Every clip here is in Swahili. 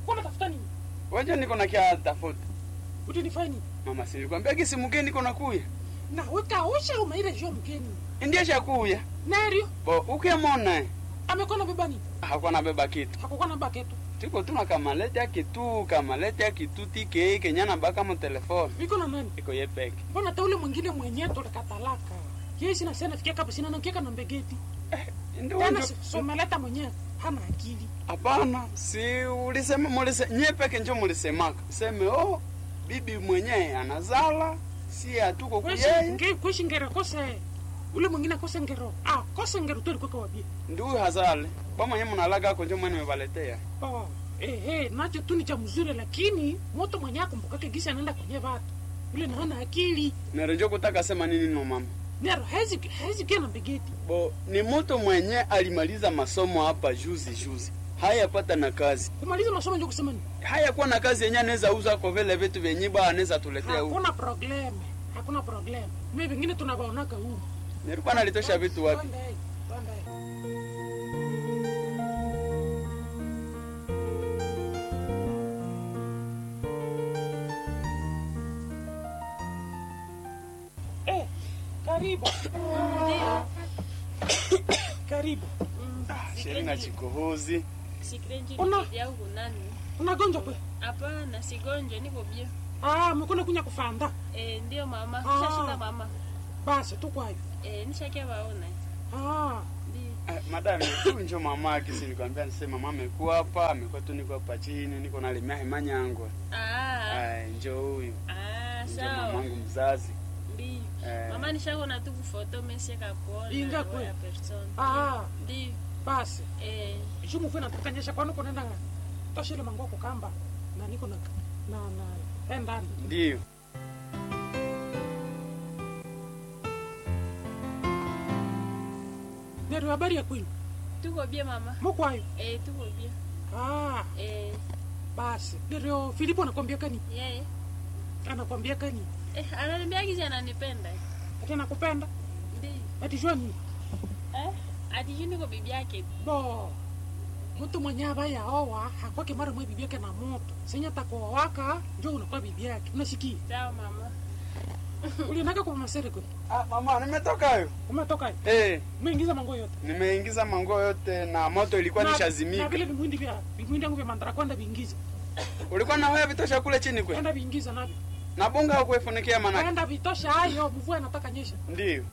Kwa tafuta nini? Wacha niko na kia tafuta. Utinifanya nini? Mama si nilikwambia kisi mgeni niko nakuya. Na weka osha umaire jo mgeni. Ndiye shakuya. Nario Bo ukemona amekona beba nini? hakuwa nabeba kitu. Hakukuwa na baketo. Tiko tuna kamalete ya kitu, kamalete ya kitu tike kenyana baka mu telefone. Iko na nani? Iko ye peke. Mbona hata ule mwingine mwenyewe tulikatalaka. Yeye sina sana fikia kapa sina nakieka na mbegeti. Ndio Tena ndio. si- someleta mwenyewe hana akili. Hapana, si ulisema mulise nye peke njo mulisemaka. Seme oh bibi mwenyewe anazala si hatuko Kweshi kuyeye. nge kweshi ngero kose. Ule mwingine kose ngero. Ah, kose ngero tu alikuwa wabie. Ndio hazale. Kwa mwenyewe mnalaga ako njo mwenye mebaletea. Oh, eh eh, nacho tu ni cha mzuri lakini moto mwenyewe akumbukake gisi anaenda kwenye watu. Ule na hana akili. Nero njo kutaka sema nini no mama. Nero hezi hezi kia na mbegeti. Bo ni mtu mwenye alimaliza masomo hapa juzi juzi. Hayapata na kazi. Kumaliza masomo ndio kusema nini? Hayakuwa na kazi yenye anaweza uza kwa vile vitu vyenye ba anaweza tuletea huko. Hakuna problem. Hakuna problem. Mimi vingine tunabaonaka huko. Nilikuwa nalitosha vitu wapi? Twende, twende. Eh, karibu. Ndio. Karibu. Sheri na chikohozi. Sikrenji Una- ni yangu nani? Unagonjwa kwe? Hapana, sigonjwa, niko bia. Ah, mkuna kunya kufanda. Eh, ndio mama. Ah. Shashika mama. Basi tu kwayo. Eh, nishakia waona. Ah, Ndio. Eh, madam tu njo mama yake si nikwambia nisema mama amekuwa hapa, amekuwa tu niko hapa chini, niko na limia hemanya yangu. Ah. Ai, njo huyu. Ah, Njo sawa. mamangu mzazi. Ndio. Eh. Mama nishakona tu kufoto mesie kakuona. Inga roho kwe. ya person. ah, Ndio. basi. Eh, Shumu funa tukanyesha kwani kunaenda toshile mango kukamba na niko na na na enda Ndio. nero habari ya kwenu tuko bia mama. mukwayo Eh, tuko bia. ah Eh, basi nero Filipo anakwambia kani yeye. anakwambia kani Eh, ananiambia kizi ananipenda. ati nakupenda Ndio. ati jua nini Eh? Ati juu niko bibi yake. bo mtu mwenye abaya owa hakwake mara mwe bibi yake na moto senya takoa waka njo unakuwa bibi yake unasikia Sawa mama. ulinaka kwa masere kwe Ah, mama nimetoka hayo. umetoka hiyo Eh, umeingiza mango yote nimeingiza mango yote na moto ilikuwa Na- na nishazimika. vile vimwindi vya vimwindi yangu vya mandara kwenda viingiza Ulikuwa na wewe vitosha kule chini kwe. enda viingiza navyo Na bunga hukuifunikia manake. enda vitosha hayo mvua inataka nyesha Ndio.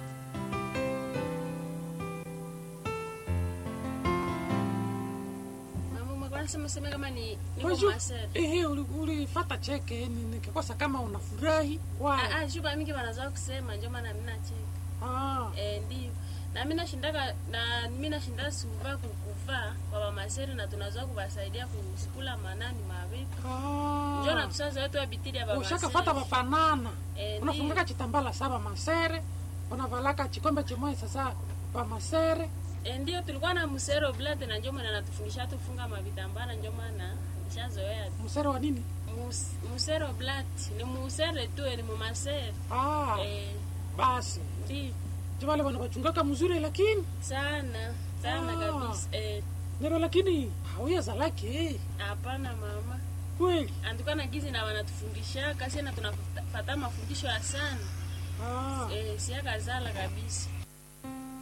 Mama, umekuwa nasema sema kama ni niko Waju- masere. ehe uli- ulifata cheke ni- nikikosa kama unafurahi kwa Ah, ah, shuba mingi wanazoa kusema ndio maana mimi nacheka. ah Eh, ndio. Na mimi nashindaka na mimi nashinda suva kukuvaa kwa mama seri na tunazoa kuwasaidia kusikula manani mavitu. Ndio na ah tusaza wetu wa bitiri ya baba. ushakafata bafanana Eh, unafungaka chitambala saba masere unavalaka chikombe chimoya sasa pamasere Eh, ndio tulikuwa na musero blood na ndio maana anatufundisha tufunga mavitambara ndio maana nishazoea. msere wa nini Mus- Musero blood ni musere tu ni mumasere. ah Eh, basi ndio jivale wana wachungaka mzuri lakini sana sana Ah. kabisa. Eh, nero lakini hauya zalake hapana mama. kweli Andukana gizi na wanatufundisha kasi na tunafata mafundisho ya sana. ah Eh, siaka zala kabisa.